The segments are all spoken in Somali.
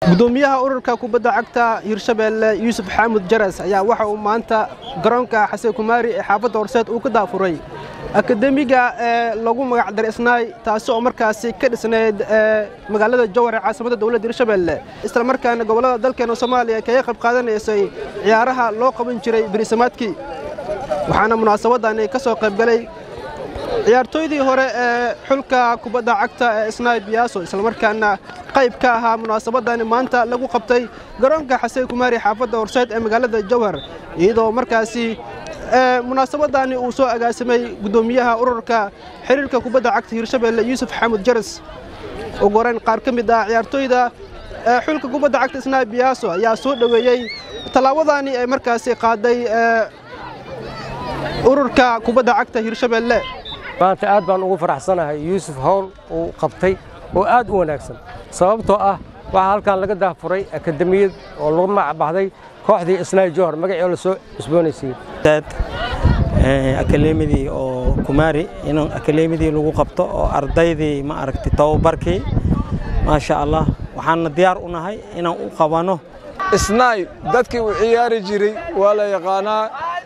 gudoomiyaha ururka kubadda cagta hirshabeelle yuusuf xaamud jaras ayaa waxa uu maanta garoonka xasen kumaari ee xaafadda horseed uu ka daafuray akademiga ee lagu magac daray isnaay taasi oo markaasi ka dhisnayd magaalada jowhar ee caasimadda dowladda hirshabeelle isla markaana gobollada dalkeena soomaaliya kaga qayb qaadanaysay ciyaaraha loo qaban jiray berisamaadkii waxaana munaasabadani ka soo qayb galay ciyaartooydii hore ee xulka kubadda cagta ee isnaay biyaaso islamarkaana qayb ka ahaa munaasabadani maanta lagu qabtay garoonka xasen kumaari xaafadda horseed ee magaalada jowhar iyadoo markaasi munaasabadani uu soo agaasimay gudoomiyaha ururka xiriirka kubadda cagta hirshabeelle yuusuf xaamud jaras ugu horeyn qaar ka mid ah ciyaartooyda xulka kubadda cagta isnaay biyaaso ayaa soo dhoweeyey tallaabadani ay markaasi qaaday ururka kubadda cagta hirshabeelle maanta aad baan ugu faraxsanahay yuusuf howl uu qabtay oo aad u wanaagsan sababtoo ah waxaa halkan laga daafuray akademiyad oo lagu magacbaxday kooxdii isnaay johor magacii la soo cusboonaysiiyey akadeemidii oo kumaari in akadeemidii lagu qabto oo ardaydii ma aragtay tababarkii maasha allah waxaanna diyaar u nahay inaan u qabanno isnaay dadkii uu ciyaari jiray waa la yaqaanaa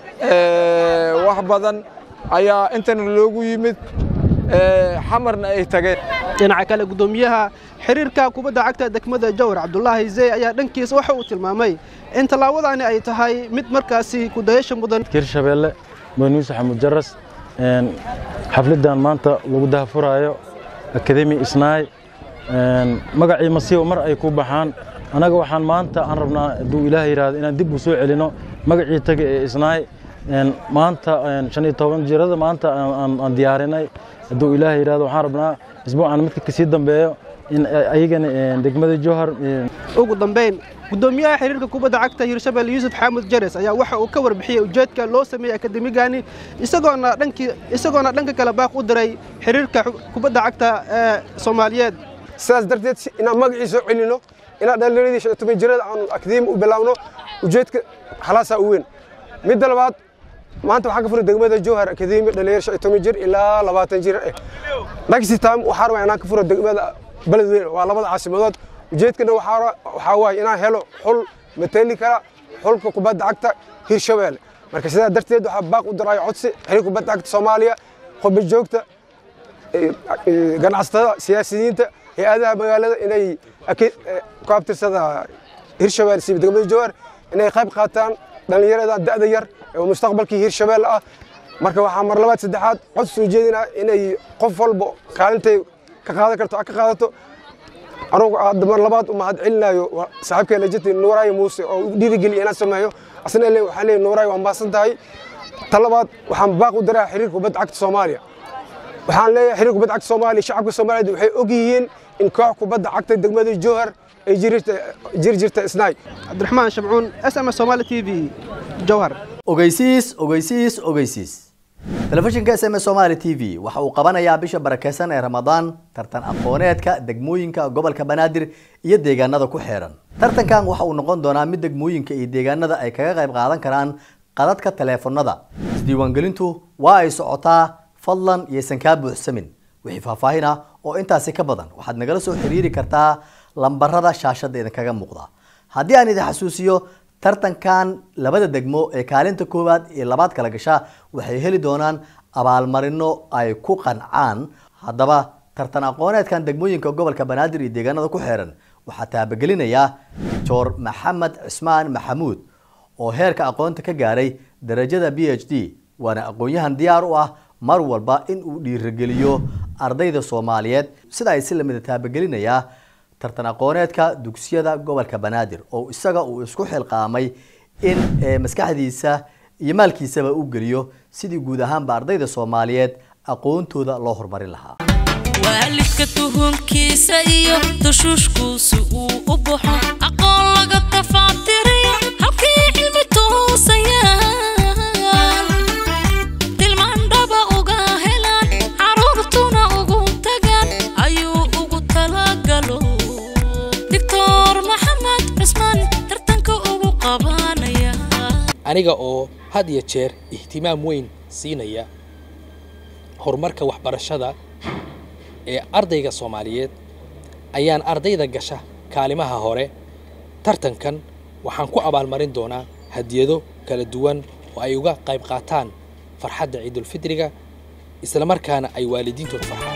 wax badan ayaa intana loogu yimid xamarna ay tageen dhinaca kale gudoomiyaha xiriirka kubadda cagta degmada jowhar cabdulaahi zey ayaa dhankiisa waxa uu tilmaamay in tallaabadani ay tahay mid markaasi kudayasha mudan hirshabeelle muuse xamud jaras xafladdan maanta lagu daafuraayo akademi isnaay magacii masiiba mar ay ku baxaan annaga waxaan maanta aan rabnaa hadduu ilaah yidhaahdo inaan dib u soo celino magacii taga ee isnaay maanta shan iyo toban jirada maanta aan diyaarinay hadduu ilaah yidhahdo waxaan rabnaa isbuucan midka kasii dambeeyo in ayagana degmada jowhar ugu dambayn gudoomiyaha xiriirka kubadda cagta hirshabeelle yuusuf xaamud jares ayaa waxa uu ka warbixiyey ujeedka loo sameeyey akademigani isagoona dhankii isagoona dhanka kale baaq u diray xiriirka kubadda cagta ee soomaaliyeed sidaas darteed inaan magacii soo celino inaan dhallinyaradii shan iyo toban jirada aanu akademi u bilaawno ujeedka halaasaa u weyn midda labaad maanta waxaan ka furay degmada jowhar akademi dhalinyar shan iyo toban jir ilaa labaatan jir eh next time waxaa rabaa inaan ka furo degmada beledweyne waa labada caasimadood ujeedkana waxaa waaye inaan helo xul matali kara xulka kubadda cagta hirshabeelle marka sidaa darteed waxaa baaq u diraayo codsi xiriir kubadda cagta soomaaliya qurba joogta ganacsatada siyaasiyiinta hay-adaha magaalada inay ku abtirsada hirshabeelle siiba degmada jowhar inay qayb qaataan dhallinyarada da'da yar oo mustaqbalkii hirshabeelle ah marka waxaa mar labaad saddexaad cod soo jeedinaa inay qof walba kaalintay ka qaadan karto ka qaadato anugu hadda mar labaad u mahad celinayo saaxiibkay lajati nuuraayo muuse oo u dhiirigeliya inaan sameeyo asna le waxaan leeyahay nuuraayo waan maasan tahay ta labaad waxaan baaq u diraa xiriirka kubadda cagta soomaaliya waxaan leeyahay xiriirka kubadda cagta soomaaliya shacabka soomaaliyeed waxay og yihiin in koox kubadda cagta degmada jowhar ay jiri jirta isnaay cabdiraxmaan shamcuun s m s somaali t v jowhar ogeysiis ogeysiis ogeysiis telefishinka s m s somaali t v waxa uu qabanayaa bisha barakeysan ee ramadaan tartan aqooneedka degmooyinka gobolka banaadir iyo deegaanada ku xeeran tartankan waxa uu noqon doonaa mid degmooyinka iyo deegaanada ay kaga qayb qaadan karaan qadadka taleefanada isdiiwaangelintu waa ay socotaa fadlan iyaysan kaa buuxsamin wixii faahfaahin ah oo intaasi ka badan waxaad nagala soo xiriiri kartaa lambarada shaashada idinkaga muuqda haddii aan idin xasuusiyo tartankan labada degmo ee kaalinta koowaad iyo labaad kala gasha waxay heli doonaan abaalmarino ay ku qancaan haddaba tartan aqooneedkan degmooyinka gobolka banaadir iyo deegaanada ku xeeran waxaa taabagelinaya doctor maxamed cismaan maxamuud oo heerka aqoonta ka gaaray darajada b h d waana aqoon-yahan diyaar u ah mar walba in uu dhiirigeliyo ardayda soomaaliyeed sida ay si lamida taabagelinayaa tartan aqooneedka dugsiyada gobolka banaadir oo isaga uu isku xilqaamay in maskaxdiisa iyo maalkiisaba u geliyo sidii guud ahaanba ardayda soomaaliyeed aqoontooda loo horumarin lahaa waalidka tuhunkiisa iyo dushuushkuusi uu u baxo aqoon laga tafaatiriyo halkii cilmi tuusayaan tilmaandhaba uga helaan caruurtuna ugu tagaan ayuu ugu talagalo doctor maxamed cusmaan tartanka ugu qabanaya aniga oo had iyo jeer ihtimaam weyn siinaya horumarka waxbarashada ee ardayga soomaaliyeed ayaan ardayda gasha kaalimaha hore tartankan waxaan ku abaalmarin doonaa hadiyado kala duwan oo ay uga qayb qaataan farxadda ciidulfitriga islamarkaana ay waalidiintooda farxaan